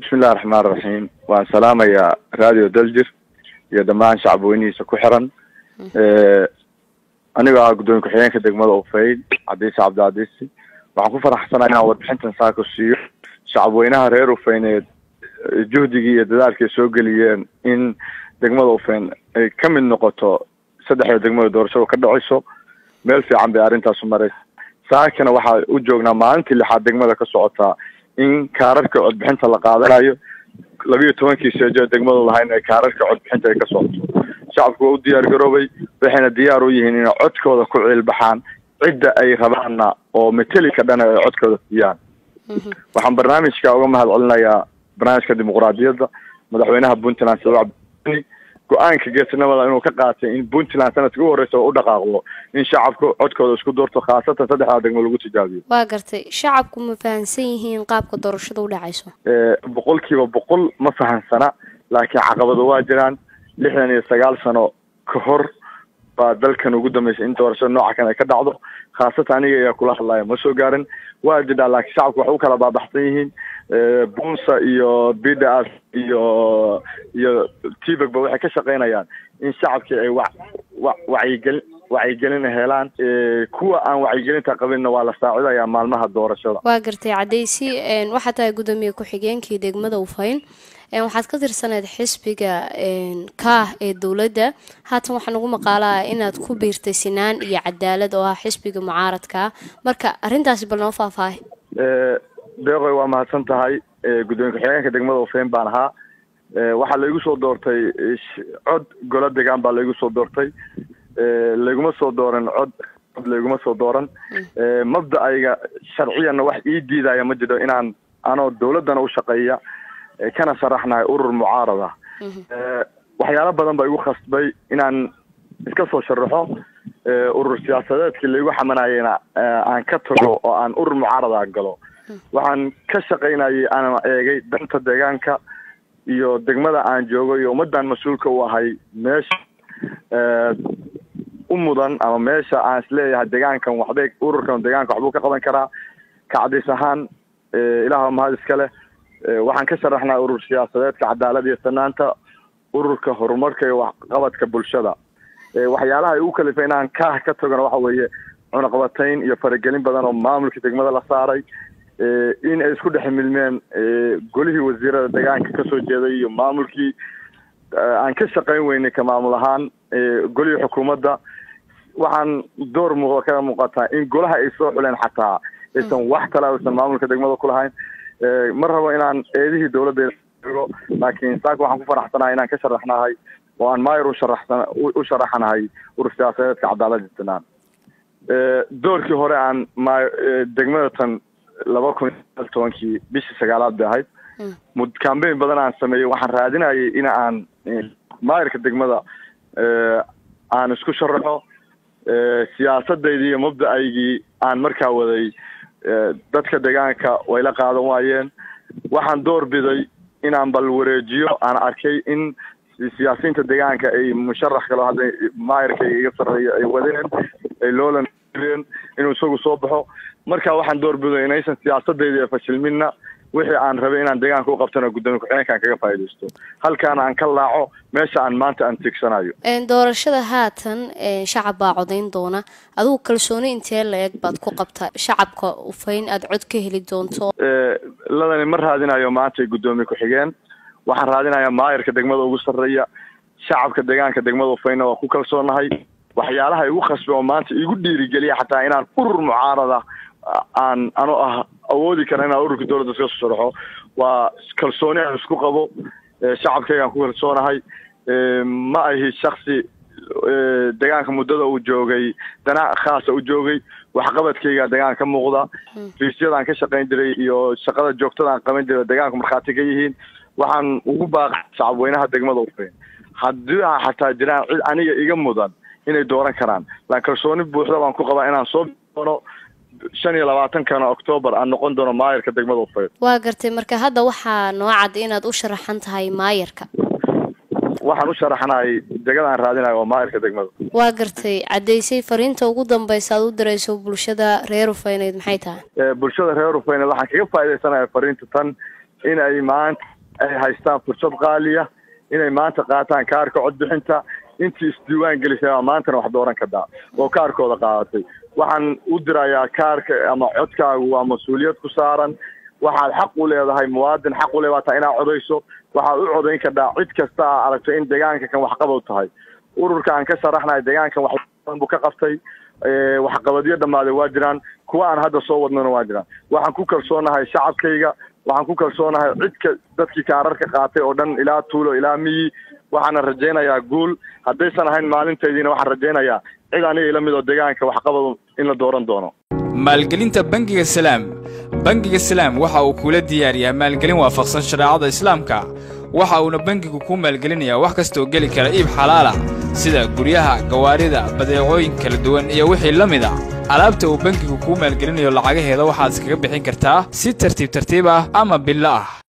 bismillahi raxmaan raxiim waan salaamayaa radio daljir iyo dhammaan shacabweynihiisa ku xiran anigoo ah guddoomiye ku-xigeenka degmada ufayd cadiise cabdicadiisi waxaan ku faraxsanaa inaan warbixintan saako siiyo shacabweynaha reer ufeyneed juhdigii iyo dadaalkay soo geliyeen in degmada ufayn ay ka mid noqoto saddexda degmada doorashada ka dhacayso meel fiican bay arrintaasu maraysa saakana waxaa u joognaa maalintii lixaad degmada ka socotaa in kaararka codbixinta la qaadanayo labiiyo tobankii seejo ee degmadu lahayn ee kaararka codbixinta ay ka socoto shacabku waa u diyaar garoobay waxayna diyaar u yihiin inay codkooda ku ciilbaxaan cidda ay rabaanna oo metelika dhan ay codkooda siiyaan waxaan barnaamijka uga mahad celinayaa barnaamijka dimuqraadiyadda madaxweynaha puntland sida cabdini go-aanka geesinimada inuu ka qaatay in puntland sanadka u horreysa oo u dhaqaaqdo in shacabku codkooda isku doorto khaasatan saddexdaa degmo lagu tijaabiyo waa gartay shacabku ma fahamsan yihiin qaabka doorashada u dhacayso boqol kiiba boqol ma fahamsana laakiin caqabado waa jiraan lixdan iyo sagaal sano ka hor baa dalkan ugu dambeysay in doorashada nooca kan ay ka dhacdo khaasatan aniga ayaa kula hadlaya ma soo gaarin waa jidhaa laakiin shacabku waxay u kala baabaxsan yihiin bunsa iyo bdas iyo iyo tibagba waxay ka shaqaynayaan in shacabkii ay wa wa wacyigelin wacyigelin helaan kuwa aan wacyigelinta qabinna waa la saacidayaa maalmaha doorashada waa gartay cadaysi waxaa tahay guddoomiye ku-xigeenkii degmada ufayn waxaad ka tirsaneyd xisbiga kaah ee dowladda haatan waxaa nagu maqaalaa inaad ku biirtay sinaan iyo cadaalad oo ah xisbiga mucaaradkaa marka arrintaasi bal noo faahfaahay deeqoy waa mahadsan tahay guddoomiye ku-xigeenka degmada ufayn baan ahaa waxaa laigu soo doortay cod golo degaan baa laigu soo doortay layguma soo dooran cod cod layguma soo dooran mabda-ayga sharciyanna wax ii diidaya ma jiro inaan anoo dawladdana u shaqeeya kana sharaxnahay urur mucaarada waxyaalo badan baa igu khasbay inaan iska soo sharaxo urur siyaasadeedkii laigu xamanayena aan ka tago oo aan urur mucaarada galo waxaan ka shaqaynayay aan eegay danta deegaanka iyo degmada aan joogo iyo ummaddan mas-uulka u ahay meesha u mudan ama meesha aan isleeyahay deegaankan waxbay ururkan deegaanka waxbuu ka qaban karaa kacdis ahaan ilaah mahad iska leh waxaan ka sharaxnaa urur siyaasadeedka cadaalad iyo sanaanta ururka horumarka iyo waxqabadka bulshada waxyaalaha ay ugu kalifay inaan kaah ka tagona waxa weeye cunaqabatayn iyo faragelin badan oo maamulka degmada la saaray in ay isku dhex milmeen golihii wasiirada deegaanka kasoo jeeday iyo maamulkii aan ka shaqayn weynay ka maamul ahaan golihii xukuumadda waxaan door muuqda kaga muuqataa in golaha ay soo xuleen xataa aysan wax kale aysan maamulka degmada ku lahayn ma rabo inaan eedihii dawladda ego laakiin saaka waxaan ku faraxsanahay inaan ka sharaxnahay oo aan maayar usharaxsan u sharaxanahay urur siyaasadeedka cadaalada sanaan doorkii hore aan ma degmada tan laba kun iyo tobankii bishii sagaalaad bay ahayd mud cambain badan aan sameeyey waxaan raadinayay in aan maayarka degmada aan isku sharaxo siyaasadaydi iyo mabda-aygii aan markaa waday dadka deegaanka way la qaadan waayeen waxaan door biday inaan bal wareejiyo aan arkay in siyaasiyiinta deegaanka ay musharax kalo hadda maayarka iga sarreeya ay wadeen ay loolan inuu isagu soo baxo marka waxaan door biday inaysan siyaasadayda ee fashilminna wixii aan rabay inaan deegaanka u qabtana guddoomiye ku-xigeenkaan kaga faaidaysto halkaana aan ka laaco meesha aan maanta aan tiigsanayo doorashada haatan shacab baa codayn doona adigu kalsooni intee la-eg baad ku qabtaa shacabka ufayn aada cod ka heli doonto ladani ma raadinayo maanta guddoomiye ku-xigeen waxaan raadinayaa maayarka degmada ugu sarreeya shacabka deegaanka degmada ufaynna waa ku kalsoonahay waxyaalaha igu khasbay oo maanta igu dhiirigeliya xataa inaan urur mucaarada aan anoo ah awoodi kara inaan ururka dawladda iska soo sharaxo waa kalsooni aan isku qabo shacabkaygaan ku kalsoonahay ma ahi shaksi deegaanka muddada uu joogay dana khaasa u joogay waxqabadkayga deegaanka ka muuqda fiisyadaan ka shaqayn jiray iyo shaqada joogtada aan qaban jiray deegaanku markhaati ka yihiin waxaan ugu baaqay shacabweynaha degmada ufayn haddii a xataa jiraan cid aniga iga mudan inay dooran karaan laan kalsooni buuxda baan ku qabaa inaan soo doono shan iyo labaatankana octoobar aan noqon doono maayarka degmada ufayn waa gartay marka hadda waxaa noo cad inaad u sharaxan tahay maayarka waxaan u sharaxnahay degada aan raadinayo waa maayarka degmada waa gartay caddaysay fariinta ugu dambaysa aad u dirayso bulshada reer ufayneyd maxay tahay bulshada reer ufayneed waxaan kaga faaidaysanaya fariinta tan in ay maanta ay haystaan fursad qaaliya inay maanta qaataan kaarka codbixinta intii isdiiwaan gelisay baa maantana wax dooran kartaa oo kaarkooda qaadatay waxaan u dirayaa kaarka ama codkaagu waa mas-uuliyad ku saaran waxaad xaq u leedahay muwaadin xaq u leebaata inaad codayso waxaad u codayn kartaa cid kasta aa aragto in deegaanka kan waxqabad tahay ururka aan ka sharaxnahay deegaankan wax buu ka qabtay waxqabadyo dhammaaday waa jiraan kuwa aan hadda soo wadnona waa jiraan waxaan ku kalsoonahay shacabkayga waxaan ku kalsoonahay cidka dadkii kaararka qaatay oo dhan ilaa tuulo ilaa miyi waxaana rajaynayaa guul haddaysan ahayn maalintaydiina waxaan rajaynayaa cid aniga ila mid oo deegaanka waxqabadu in la dooran doono maalgelinta bangiga salaam bangiga salaam waxa uu kula diyaariyaa maalgelin waafaqsan shareecada islaamka waxa uuna bangigu kuu maalgelinayaa wax kastaoo geli kara iib xalaala sida guryaha gawaarida badeecooyin kala duwan iyo wixii la mid a alaabta uu bangigu kuu maalgelinayo lacagaheeda waxaad iskaga bixin kartaa si tartiib tartiib ah ama billo ah